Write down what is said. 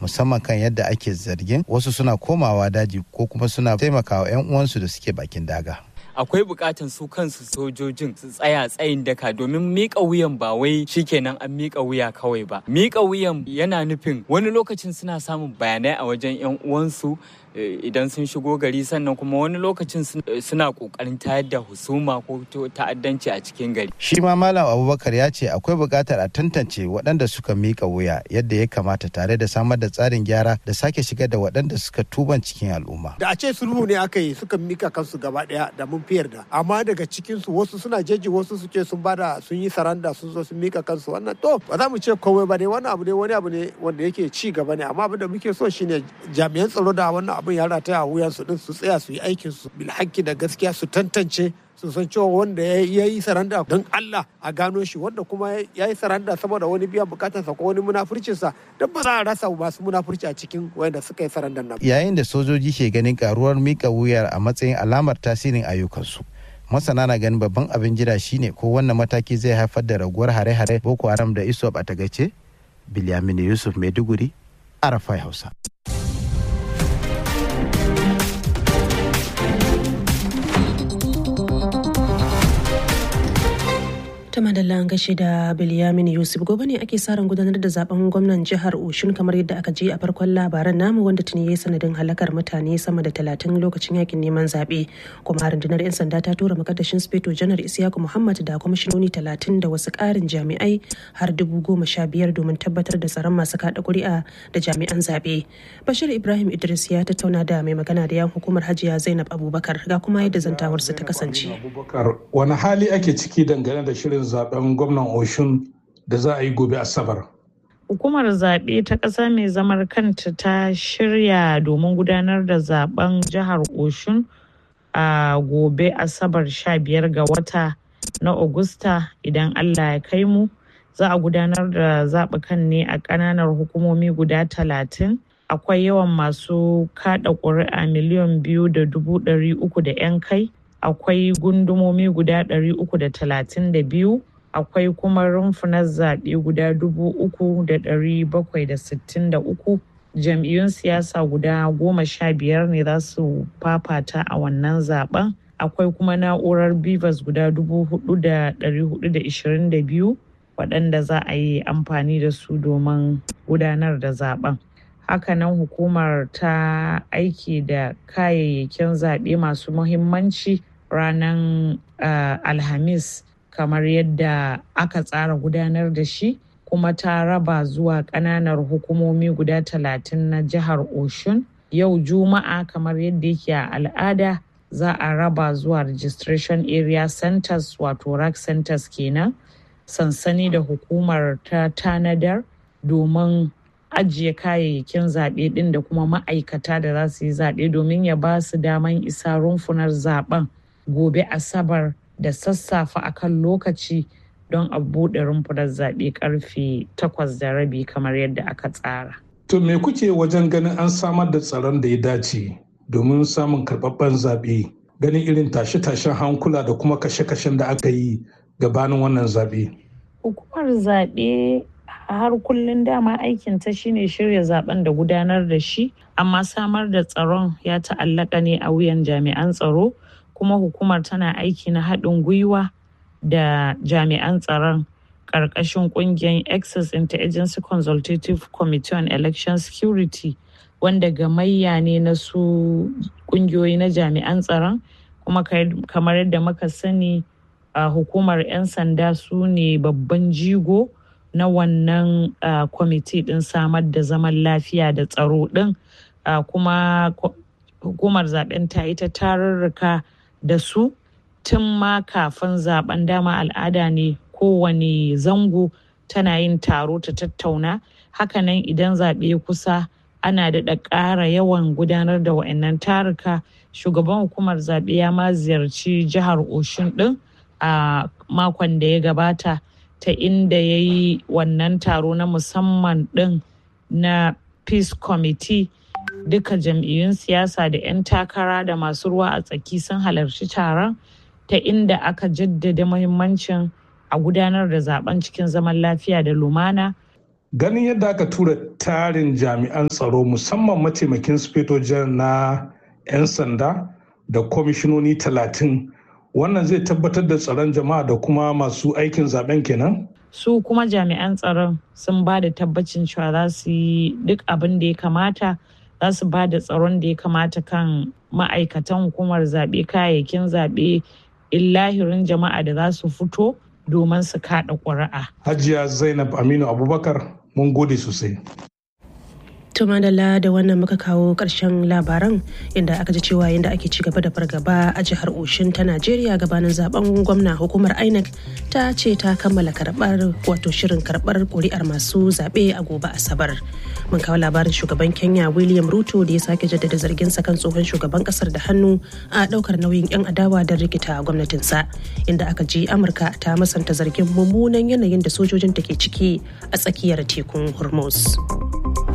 musamman kan yadda ake zargin wasu suna komawa daji ko kuma suna taimakawa 'yan uwansu da suke bakin daga. akwai bukatan su kansu sojojin su tsaya tsayin daka domin mika wuyan ba wai shikenan an mika wuya kawai ba mika wuyan yana nufin wani lokacin suna samun bayanai a wajen yan uwansu idan sun shigo gari sannan kuma wani lokacin suna kokarin tayar da husuma ko ta'addanci a cikin gari shi ma malam abubakar ya ce akwai bukatar a tantance waɗanda suka mika wuya yadda ya kamata tare da samar da tsarin gyara da sake shigar da waɗanda suka tuban cikin al'umma da a ce sulhu ne aka yi suka mika kansu gaba ɗaya da mun fi yarda amma daga cikin su wasu suna jeji wasu su ce sun bada sun yi saranda sun zo sun mika kansu wannan to ba za mu ce komai ba ne wannan abu ne wani abu ne wanda yake ci gaba ne amma abin da muke so shine jami'an tsaro da wannan abin ya rataya a wuyan su din su tsaya su yi aikin su bil da gaskiya su tantance su san cewa wanda ya yi saranda don Allah a gano shi wanda kuma ya yi saranda saboda wani biyan bukatarsa ko wani munafurcinsa don ba za a rasa masu munafurci a cikin wanda suka yi sarandan nan. Yayin da sojoji ke ganin karuwar mika wuyar a matsayin alamar tasirin ayyukansu. Masana na ganin babban abin jira shine ko wannan mataki zai haifar da raguwar hare-hare Boko Haram da ISWAP a tagace? Bilyaminu Yusuf Maiduguri, Arafai Hausa. ta madalla an gashi da bilyamin yusuf gobe ne ake sa ran gudanar da zaben gwamnan jihar oshun kamar yadda aka ji a farkon labaran namu wanda tuni ya sanadin halakar mutane sama da talatin lokacin yakin neman zaɓe kuma rundunar 'yan sanda ta tura makaddashin speto janar isiyaku muhammad da kwamishinoni talatin da wasu ƙarin jami'ai har dubu goma sha biyar domin tabbatar da tsaron masu kaɗa ƙuri'a da jami'an zaɓe bashir ibrahim idris ya tattauna da mai magana da yan hukumar hajiya zainab abubakar ga kuma yadda zantawarsu ta kasance wani hali ake ciki dangane da shirin zaben gwamnan oshun da za a yi gobe asabar hukumar zaɓe ta ƙasa mai zamar kanta ta shirya domin gudanar da zaben jihar oshun a gobe asabar 15 ga wata na Agusta idan allah ya kai mu za a gudanar da zaɓukan ne a ƙananan hukumomi guda talatin akwai yawan masu kaɗa ƙuri'a miliyan biyu da dubu ɗari uku da 'yan kai akwai gundumomi guda 332 akwai kuma rumfunan zaɓe guda 3,763 jam'iyyun siyasa guda goma sha biyar ne za su fafata a wannan zaben akwai kuma na'urar bivas guda 4,422 waɗanda za a yi amfani da su domin gudanar da zaben hakanan hukumar ta aiki da kayayyakin zaɓe masu muhimmanci ranar uh, alhamis kamar yadda aka tsara gudanar da shi kuma ta raba zuwa ƙananar hukumomi guda talatin na jihar oshun yau juma'a kamar yadda yake a al'ada za a raba zuwa registration area centers wato rack centers kenan sansani da hukumar ta tanadar domin ajiye kayayyakin zaɓe ɗin da kuma ma'aikata da za su yi zaɓe domin ya ba su daman isa rumfunar zaɓen gobe asabar da sassafe akan lokaci don a buɗe rumfunar zaɓe karfe takwas da rabi kamar yadda aka tsara. To me kuke wajen ganin an samar da tsaron da ya dace domin samun karɓaɓɓen zaɓe ganin irin tashe-tashen hankula da kuma kashe-kashen da aka yi gabanin wannan zaɓe? Hukumar zaɓe har kullum dama aikin ta shine shirya zaben da gudanar da shi amma samar da tsaron ya ta'allaka ne a wuyan jami'an tsaro kuma hukumar tana aiki na haɗin gwiwa da jami'an tsaron ƙarƙashin ƙungiyar access interagency consultative committee on election security wanda gamayya ne na su ƙungiyoyi na jami'an tsaron kuma kamar yadda muka sani a hukumar 'yan sanda su ne babban jigo na wannan kwamiti ɗin samar da zaman lafiya da tsaro ɗin kuma hukumar zaben ta yi ta tarurruka da su tun ma kafin zaben dama al'ada ne kowane zango tana yin taro ta tattauna hakanan idan zaɓe kusa ana daɗa ƙara yawan gudanar da wa'annan taruka shugaban hukumar zaɓe ya ma ziyarci jihar oshun ɗin a makon da ya gabata ta inda ya yi wannan taro na musamman ɗin na peace committee duka jam'iyyun siyasa da 'yan takara da masu ruwa a tsaki sun halarci taron ta inda aka jaddada muhimmancin a gudanar da zaben cikin zaman lafiya da lumana ganin yadda aka tura tarin jami'an tsaro musamman mataimakin sufetojen na 'yan sanda da kwamishinoni talatin wannan zai tabbatar da tsaron jama'a da kuma masu aikin zaben kenan su kuma jami'an tsaron sun ba da tabbacin cewa za su yi duk abin da ya kamata za su ba da tsaron da ya kamata kan ma'aikatan hukumar zaɓe kayayyakin zaɓe illahirin jama'a da za su fito domin su kaɗa ƙuri'a. hajiya zainab aminu abubakar mun gode sosai tumadala da wannan muka kawo ƙarshen labaran inda aka ji cewa yadda ake ci gaba da fargaba a jihar oshin ta najeriya gabanin zaben gwamna hukumar inec ta ce ta kammala karbar wato shirin karbar kuri'ar masu zaɓe a gobe asabar mun kawo labarin shugaban kenya william ruto da ya sake jaddada zargin sa kan tsohon shugaban kasar da hannu a ɗaukar nauyin 'yan adawa don rikita gwamnatinsa inda aka ji amurka ta masanta zargin mummunan yanayin da sojojin take ciki a tsakiyar tekun hormuz.